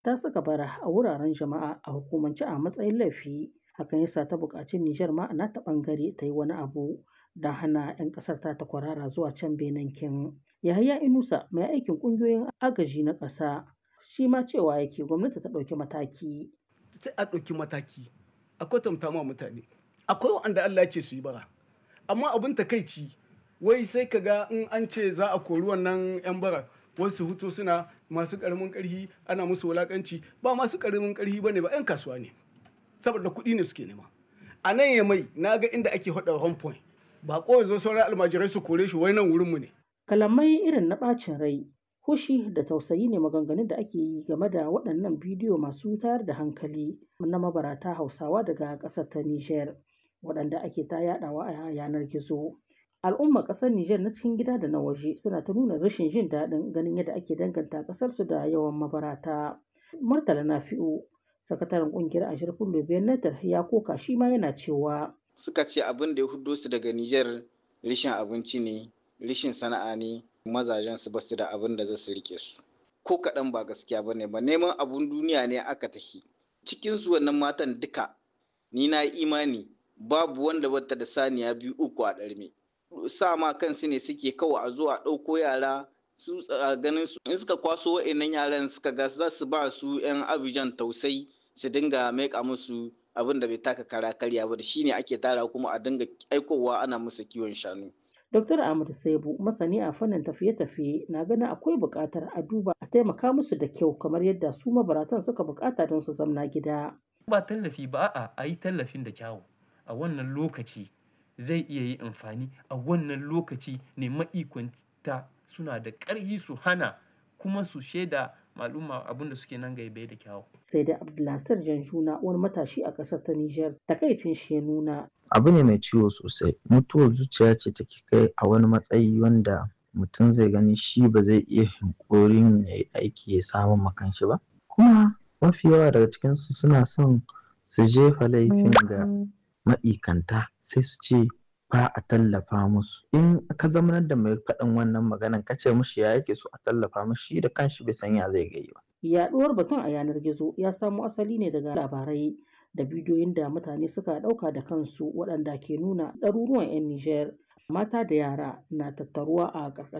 ta saka bara a wuraren jama'a a hukumance a matsayin laifi. Hakan yasa ta buƙaci Nijar ma a nata ɓangare ta yi wani abu don hana 'yan ƙasar ta ta kwarara zuwa can Benin kin. Yahaya Inusa mai aikin ƙungiyoyin agaji na ƙasa shi ma cewa yake gwamnati ta ɗauki mataki. Sai a ɗauki mataki a kwatanta ma mutane. Akwai wanda Allah ya ce su yi bara. Amma abin takaici wai sai ka ga in an ce za a kori wannan 'yan bara wasu hutu suna masu ƙaramin ƙarfi ana musu wulaƙanci ba masu ƙaramin ƙarfi ba ne ba 'yan kasuwa ne saboda kuɗi ne suke nema. A nan ya mai na ga inda ake haɗa home point ba ko zo sauran almajirai su kore shi wai nan wurinmu ne. Kalamai irin na ɓacin rai, hushi da tausayi ne maganganun da ake yi game da waɗannan bidiyo masu tayar da hankali na mabarata Hausawa daga ƙasar ta Nijar waɗanda ake ta yaɗawa a yanar gizo. Al'ummar ƙasar Nijar na cikin gida da na waje suna ta nuna rashin jin daɗin ganin yadda ake danganta ƙasarsu da yawan mabarata. Murtala Nafi'u, sakataren ƙungiyar Ashirfin Lobiyan Natar ya koka shi ma yana cewa. Suka ce abin da ya hudo su daga Nijar rishin abinci ne, rishin sana'a ne, mazajen su basu da abin da za su rike su. Ko kaɗan ba gaskiya ba ne ba neman abun duniya ne aka tafi. Cikin su wannan matan duka ni na imani babu wanda bata da saniya biyu uku a ɗarme. sa ma kansu ne suke kawai a zo a ɗauko yara su ganin su in suka kwaso wa'annan yaran suka ga za su ba su 'yan abijan tausai su dinga maika musu abin da bai taka kara karya ba da shine ake tara kuma a dinga aikowa ana musu kiwon shanu. Dr. Ahmad Saibu masani a fannin tafiye-tafiye na ganin akwai buƙatar a duba a taimaka musu da kyau kamar yadda su mabaratan suka buƙata don su zamna gida. Ba tallafi ba a a yi tallafin da kyawu a wannan lokaci zai iya yi amfani a wannan lokaci ne ma'ikwanta suna da ƙarfi su hana kuma su shaida maluma abin da suke nan gaibe da kyawu. Sai da Abdulnasir Janjuna wani matashi a ƙasar ta Nijar takaicin shi ya nuna. Abu ne mai ciwo sosai mutuwar zuciya ce take kai a wani matsayi wanda mutum zai gani shi ba zai iya hinkorin ya yi aiki ya samu makanshi ba kuma mafi yawa daga cikinsu suna son su jefa laifin ga ma'ikanta sai su ce ba a tallafa musu in ka zamanar da mai faɗin wannan maganan ka ce mushi ya yake so a tallafa mushi da kanshi bai san ya zai gai ba. Yaɗuwar batun a yanar gizo ya samo asali ne daga labarai da bidiyoyin da mutane suka ɗauka da kansu waɗanda ke nuna ɗaruruwan 'yan Nijar mata da yara na tattaruwa a ƙarƙashin